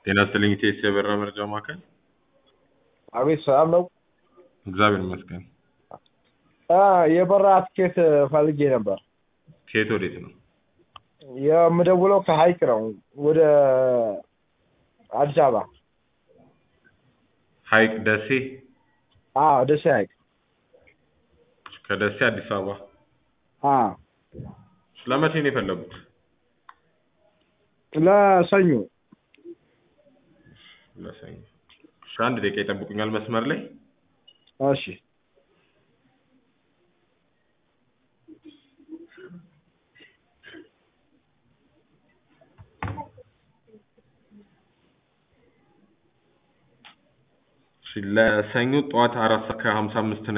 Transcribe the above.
ጤና ይስጥልኝ ኢቴስ የበራ መረጃ ማዕከል። አቤት ሰላም ነው። እግዚአብሔር ይመስገን። አ የበራ ትኬት ፈልጌ ነበር። ከየት ወዴት ነው? የምደውለው ከሀይቅ ነው ወደ አዲስ አበባ። ሀይቅ ደሴ፣ አዎ ደሴ ሀይቅ። ከደሴ አዲስ አበባ። አዎ ለመቼ ነው የፈለጉት? ለሰኞ ለሰኞ። እሺ አንድ ደቂቃ ይጠብቁኛል መስመር ላይ። እሺ እሺ ለሰኞ ጠዋት አራት ሰዓት ከሀምሳ አምስት ነው